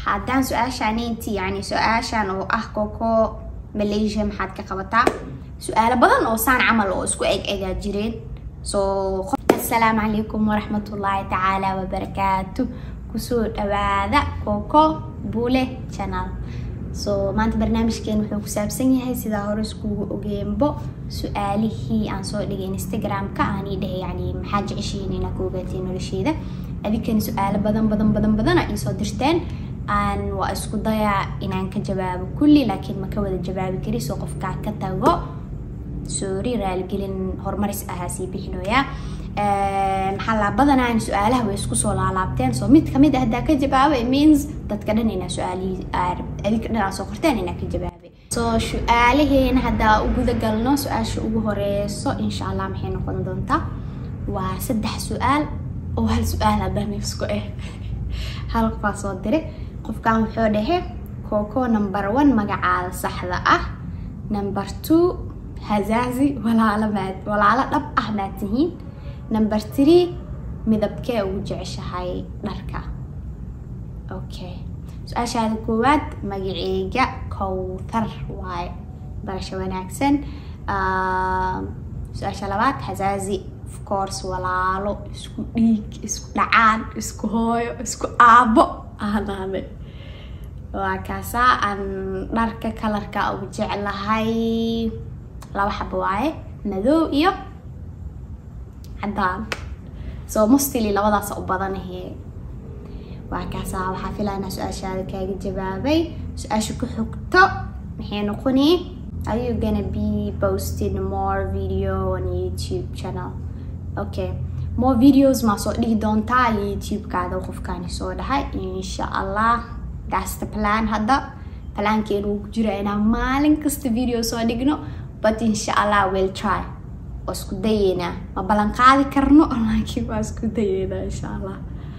haddaan su-aashaaniinti yani su-aashan oo ah koko malaysia maxaad ka qabataa su-aalo badan oo saan camal oo isku eg egaa jireen so assalaamu calaykum waraxmatullaahi tacaala wabarakaatu kusoo dhawaada koko bule channel so maanta barnaamijkeen wuxuu ku saabsan yahay sidaa hore iskugu ogeenbo su-aalihii aan soo dhigay instagram-ka aanii dhahay yani maxaa jeceshihiin inaa ku ogaatiin nolosheeda adinkani su-aalo badan badan badan badana iisoo dirteen aan waa isku dayaa inaan ka jawaabo kulli laakiin ma ka wada jawaabi kari soo qofkaa ka tago sorry raaligelin horumaris ahaa sii bixinoyaa maxaa laa badanaan su-aalaha way isku soo laalaabteen so mid kamid ah haddaa ka jawaabo it means dadka dhan inaa su-aalihii adinka dhan aa soo qorteen inaa ka jawaabay so su-aalaheena haddaa u guda galno su-aasha ugu horeyso insha allah maxay noqon doontaa waa saddex su-aal oo hal su-aal haddana isku eh hal qofaa soo diray qofkan wuxuu dhahe koko number one magacaada saxda ah number two hazaazi walaalo maad walaalo dhab ah maad tihiin number three midabkee ugu jeceshahay dharka okay su-aashaada koowaad magaceyga kowthar waaye barasho wanaagsan su-aasha labaad hazaazi of course walaalo isku dhiig isku dhacaan isku hooyo isku aabo aanaane waa kaasaa aan dharka kalarka ugu jeclahay laba xabo waaye madow iyo cadaan so mostly labadaas u badanahe waa kaasaa waxaa filaynaa su-aashaada kaaga jawaabay su-aasha ku xigto maxay noqoni are you gonna be posting more video on youtube channel okay more videos maa soo dhigi doontaa youtube-kaada qofkaani soo dhahay insha allah that's the plan hadda plaankeenu uu ku jira inaan maalin kasta video soo dhigno but insha allah will try waa isku dayeynaa ma ballan qaadi karno laakiin waa isku dayeynaa insha allah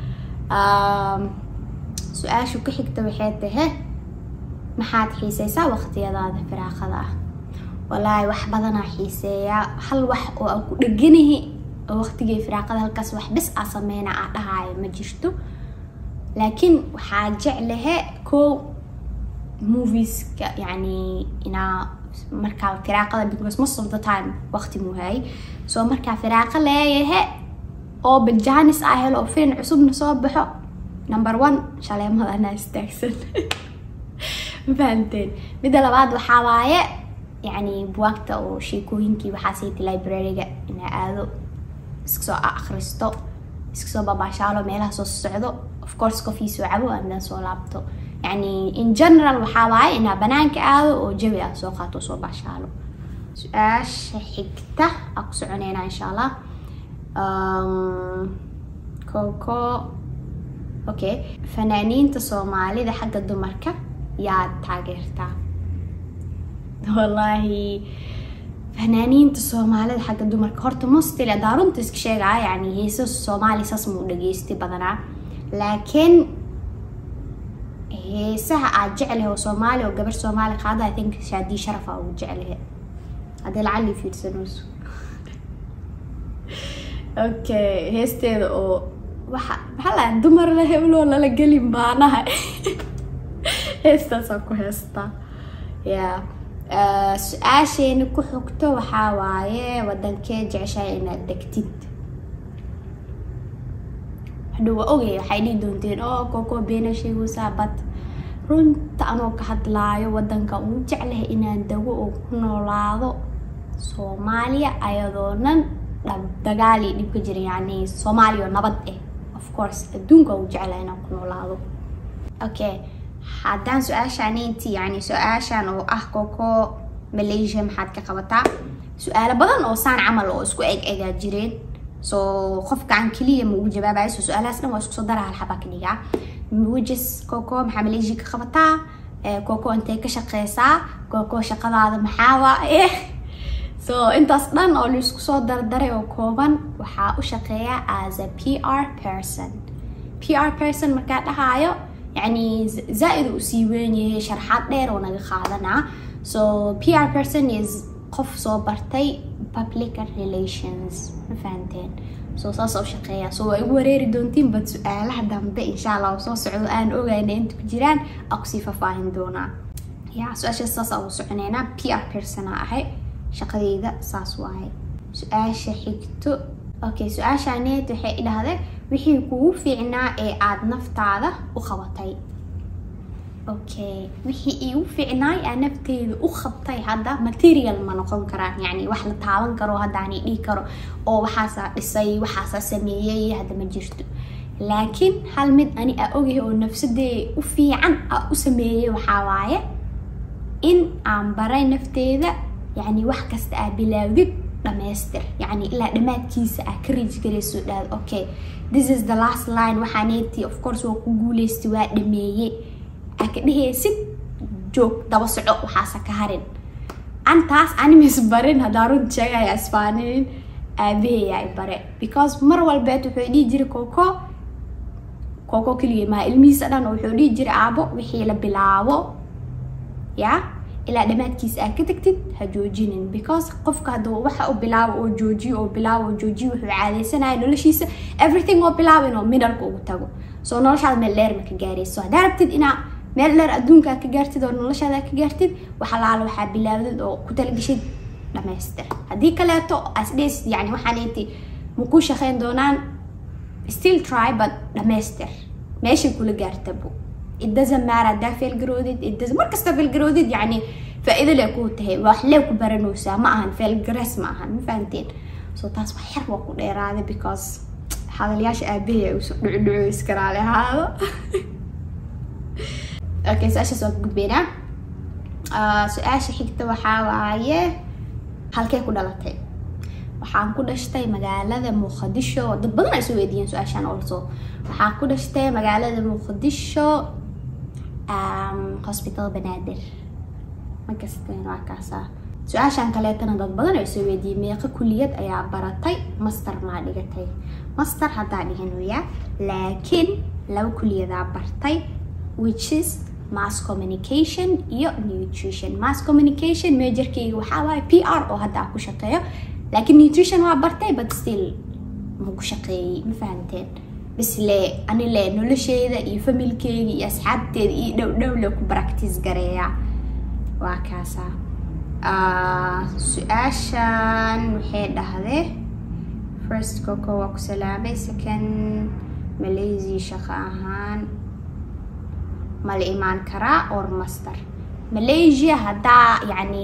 su-aashu ka xigta waxay tahay maxaad xiiseysaa waqtiyadaada firaaqada ah walaahi wax badanaa xiiseeyaa hal wax oo aan ku dheganahi oo waqtigay firaaqada halkaas wax bis aa sameyna aa dhahaayo ma jirto laakiin waxaa jeclahe ko movieska yani inaa markaa firaaqada because most of the time waqti muhaay so markaa firaaqa leeyahe oo bajanis ah helo oo fiin cusubna soo baxo number one shaleemada anaa istaagsan ma fahamteen midda labaad waxaa waaye yani buwaagta oo sheekooyinkii waxaa sayta library-ga inaa aado iska soo akhristo iska soo babaashaalo meelaha soo socdo of course coffee soo cabo aandan soo laabto yani in general waxaa waaye inaa banaanka aado oo jawi aad soo qaato soo baashaalo su-aasha xigta aa ku soconeynaa insha allah koko okay fanaaniinta soomaalida xagga dumarka yaad taageertaa wallaahi fanaaniinta soomaalida xagga dumarka horta mostly hadaa runta iska sheegaa yani heesa soomaali saas muu dhageystay badanaa laakiin heesaha aad jeclahe oo soomaali oo gabar soomaali qaada i think shaadii sharafa ugu jeclahe haddii lacali fiirsanayso okay heesteeda oo waxa maxaa laa dumar la hebloo lala gelin baanaha heestaasaan ku heestaa ya su-aasheena ku xogto waxaa waaye wadankee jeceshahay inaad degtid hadhow waa ogay waxay dhihi doonteen oo koko beena sheegaysaa bad runta anoo ka hadlaayo wadanka uu jeclahay inaan dago oo ku noolaado soomaaliya ayadoonan dagaal iyo dhib ka jira yani soomaaliya oo nabad ah of course adduunka uu jeclahay inaan ku noolaado okay haddaan su-aashaan inti yani su-aashan oo ah koko malaysia maxaad ka qabataa su-aalo badan oo saan camal oo isku eg egaa jireen so qofkaan keliya ma ugu jawaabayo so su-aalahaas dhan waa isku soo dara hal xabaa ka dhigaa wajes koko maxaa malaysia ka qabataa koko intay ka shaqeysaa koko shaqadaada maxaa waaye so intaas dhan oo laisku soo dardaray oo kooban waxaa u shaqeeyaa as a p r person p r person markaa dhahaayo yani zaa-id u sii weyn yahay sharxaad dheer oo naga qaadanaa so p r person is qof soo bartay public relations ma fahanteen soo saas oo shaqeeya soo waa igu wareeri doontiin bad su-aalaha dambe insha allah soo socdo aan ogayna inta ku jiraan aa kusii faahfaahin doonaa ya su-aasha saas aa u soconeynaa p r persona ahay shaqadeyda saas waaye su-aasha xigto okay su-aashaaneed waxay idhahday wixii kugu fiicnaa ee aada naftaada u qabatay okay wixii iigu fiicnaay aa nafteyda u qabtay hadda material ma noqon karaan yani wax la taaban karo haddaani dhihi karo oo waxaasaa dhisay waxaasaa sameeyey hadda ma jirto laakiin hal mid ani aa ogyahay oo nafsadee u fiican aa u sameeyey waxaa waaye in aan baray nafteeda yani wax kasta aa bilaawdid dhamaystir yani ilaa dhammaadkiisa aa ka riji garayso dhahad okay this is the last line waxaaneeti of course waa ku guuleystay waa dhameeyey aa ka dhehaysid joog daba soco waxaasa ka harin antaas animis barin haddaa runta sheegaya isbaaninin aabaheyaa i bare because mar walbeed wuxuu dhihi jiray coco coco keliya maa ilmihiisa dhan oo wuxuu dhihi jiray aabo wixii la bilaabo ya ilaa dhammaadkiisa aa ka tagtid ha joojinin because qofka hadduu waxa u bilaabo oo joojiyo oo bilaabo oo joojiyo wuxuu caadeysanaya noloshiisa everything oo bilaabo inuu midalka ugu tago soo noloshaada meel dheer ma ka gaarayso haddaa rabtid inaa meel dheer adduunkaa ka gaartid oo noloshaada ka gaartid wax alaala waxaa bilaawdid oo ku talagashid dhamaystir haddii kaleeto asdhes yani waxaaneyti maku shaqeyn doonaan still try but dhamaystir meeshay kula gaartabo it doesn't matter haddaa failgaroodid it doesn't markasta failgaroodid yani faa-iido lee kuu tahay wax lee ku baranaysaa ma ahan failgares ma ahan ma fahanteen so taas wax yar waa ku dheeraaday because hadalyaasha aabahay ay usoo dhucudhuco iskaraale ahaado okay su-aashaas waa ka gudbeynaa su-aasha xigta waxaa waaye halkee ku dhalatay waxaan ku dhashtay magaalada muqdisho dad badan ay soo weydiiyeen su-aashaan also waxaan ku dhashtay magaalada muqdisho hospital banaadir ma kasteen waa kaasa su-aashaan kaleetana dad badan ay soo weydiiyey meeqa kuliyad ayaa baratay master maa dhigatay master haddaa dhigan waya laakiin laba kuliyadaa bartay which is mass communication iyo nutrition mass communication majorkeyga waxaa waaye p r oo hadda aan ku shaqeeyo laakiin nutrition waa bartay but still ma ku shaqeeyey ma fahanteen bisle ani le nolosheeda iyo familkeyga iyo asxaabteeda iyo dhow dhow le ku practice gareeya waa kaasa su-aashan waxay dhahdee first coco waa ku salaamay second malaysia shaqo ahaan ma la imaan karaa or master malaysia haddaa yani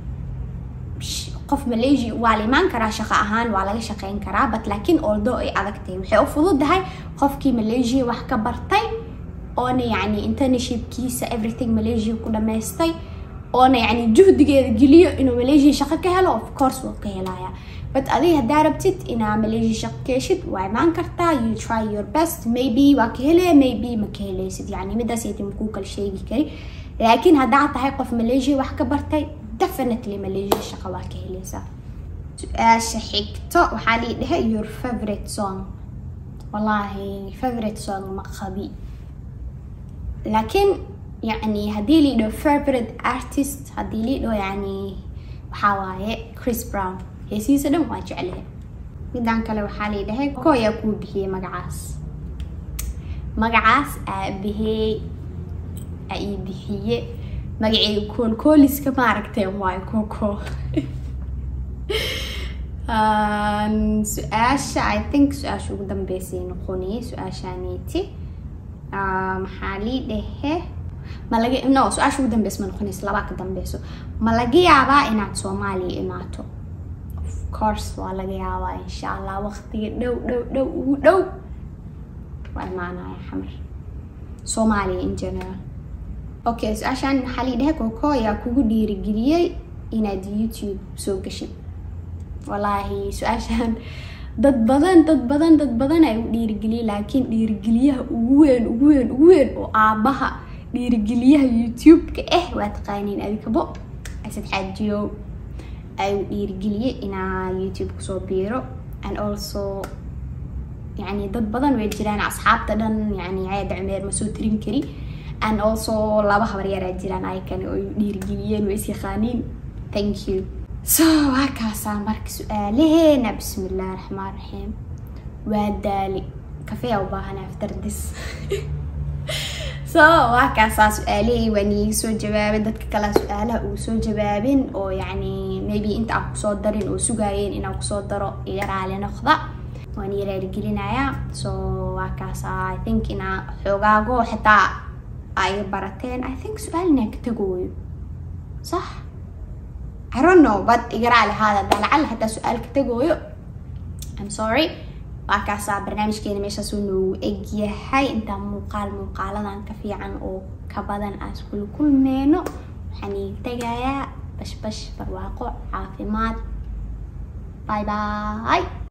qof malaysia waa la imaan karaa shaqo ahaan waa laga shaqeyn karaa but laakiin oldo ay adag tahay waxay u fududahay qofkii malaysia wax ka bartay oona yani internshipkiisa everything malaysia ku dhamaystay oona yani juhdigeeda geliyo inuu malaysia shaqo ka helo of course wuu ka helaya but adiga haddaa rabtid inaa malaysia shaqo ka heshid waa imaan kartaa you try your best maybe waa ka hele maybe ma ka helaysid yani midaas yati makuu kala sheegi kari laakiin haddaa tahay qof malaysia wax ka bartay definitely malaysia shaqo waa ka helaysaa su-aasha xigto waxaa lii dhahe your favorite song wallaahi favorite song ma qabi laakiin yani haddii lii dhaho favorite artist haddii lii dhaho yani waxaa waaye chris brown heesihiisa dhan waa jeclahay midaan kale waxaa lii dhahay ko ayaa kuu bixiyey magacaas magacaas aabahey aa ii bixiye magaceyga koolkooliska maaragtay waayo koko su-aasha i think su-aasha ugu dambeysay noqonayay su-aashaneeti maxaa lii dhahe ma laga no su-aasha ugu dambeysa ma noqonaysa labaa ka dambeyso ma laga yaabaa inaad soomaaliya imaato of course waa laga yaabaa insha allah waqtiga dhow dhow dhow ugu dhow waa imaanaya xamar soomaaliya in general okay su-aashaan maxaa lii dhahay koko ayaa kugu dhiirigeliyey inaad youtube soo gashid wallaahi su-aashaan dad badan dad badan dad badan ay u dhiirigeliyey laakiin dhiirigeliyaha ugu weyn ugu weyn ugu weyn oo aabaha dhiirigeliyaha youtube-ka ah waa taqaaniin adikabo asad xaajiyo ay u dhiirigeliyey inaa youtube kusoo biiro and also yani dad badan way jiraan asxaabta dhan yani caada cumeer ma soo tirin kari and also laba habaryaraa jiraan aykan oo dhiirigeliyeen way is yaqaaniin thank you so waa kaasaa marka su-aalaheena bismi illahi raxmaan raxiim waa daali kafee u baahanay after this so waa kaasaa su-aalihii waan iiga soo jawaabay dadka kalea su-aalaha uu soo jawaabin oo yacni maybe inta aan kusoo darin oo sugaayeen inaan kusoo daro iga raali noqda waan ii raaligelinayaa so waa kaasaa i think inaa xoogaago xitaa aa iga barateen i think su-aal inaan ka tegooyo صح I don't know but iga raali haada daa lacala hataa su-aal ka tegooyo I'm sorry waa kaasaa barnaamijkeena meeshaas uu noogu egyahay intaa muuqaal muuqaaladan ka fiican oo ka badan aan iskula kulmeyno waxaan iiga tegayaa bashbash barwaaqo caafimaad bye bye